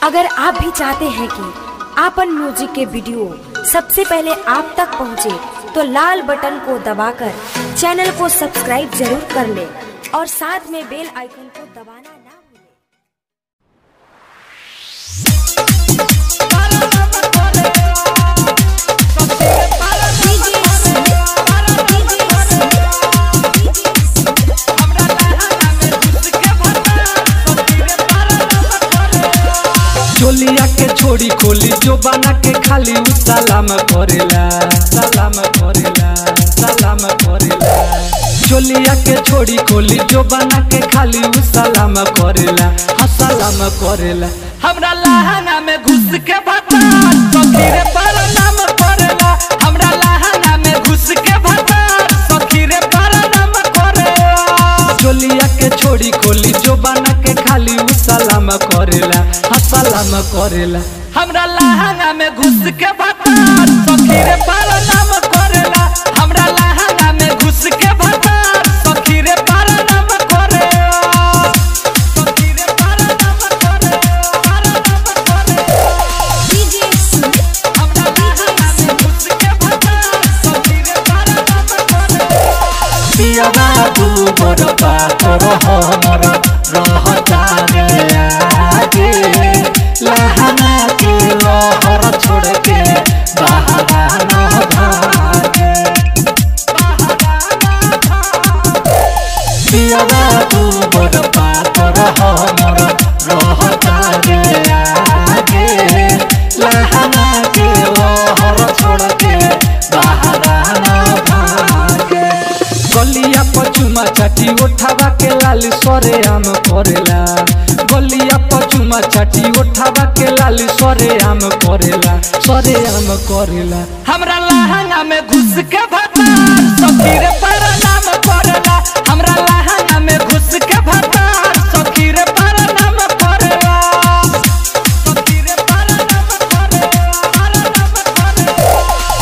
अगर आप भी चाहते हैं कि आपन म्यूजिक के वीडियो सबसे पहले आप तक पहुंचे, तो लाल बटन को दबाकर चैनल को सब्सक्राइब जरूर कर ले और साथ में बेल आइकन को दबाना ना भूलें। चोलिया के छोड़ी खोली जो बना के खाली उ सलाम करेला सलाम करेला सलाम करेला चोलिया के छोड़ी खोली जो बना के खाली उ सलाम करेला हाँ सलाम करेला हमरा लहंगा में घुस के बता सखीरे पर नाम करेला हमरा लहंगा में घुस के बता सखीरे पर नाम करेला चोलिया के छोड़ी खोली जो बना के खाली उ सलाम करेला हाँ सलाम करेला हमरा लहंगा में घुस के बता सखीरे पर नाम करेला हमरा लहंगा में घुस के बता सखीरे पर नाम करेला सखीरे पर नाम करेला पर नाम करेला हमरा लहंगा में घुस के बता सखीरे पर नाम करेला पिया बाबू मोर पातर हमर रहता रे आगे लहना के लहर छोड़ के बहावा न भागे पिया बाबू मोर पातर हमर रहता रे आगे लहना के लहर छोड़ के बहावा न भागे गलिया पचुमा चाटी उठावा के लाली सरे आम करेला गलिया पचुमा चाटी उठावा के लाली सरे आम करेला सरे आम करेला हमरा लहंगा में घुस के भता सखीरे पर नाम करेला हमरा लहंगा में घुस के भता सखीरे पर नाम करेला सखीरे पर नाम करेला पर नाम करेला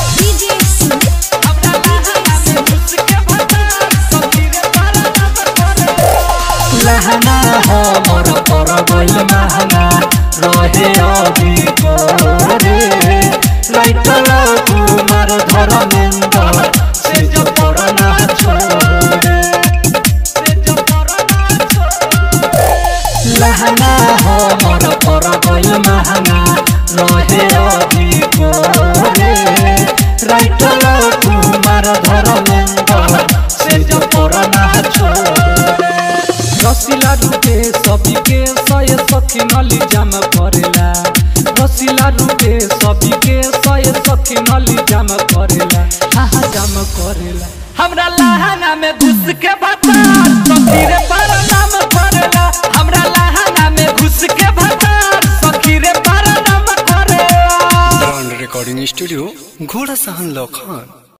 हमरा लहंगा में घुस के भता सखीरे पर नाम करेला लहंगा हमर पर गइल महंगा रहे अभी करे लाइटल कुमार धर्मेंद्र से जो पड़ना छोड़े से जो पड़ना छोड़े लहंगा हमर पर गइल महंगा रहे अभी करे लाइटल कुमार धर्मेंद्र से जो पड़ना छोड़े रसिला रूपे सभी के सय सखी नली जाम करेला रसिला रूपे सभी के सय सखी नली जाम करेला हा हा जाम करेला हमरा लहंगा में घुस के बता सखीरे पर नाम करेला हमरा लहंगा में घुस के बता सखीरे पर नाम करेला ब्रांड रिकॉर्डिंग स्टूडियो घोड़ा सहन लखान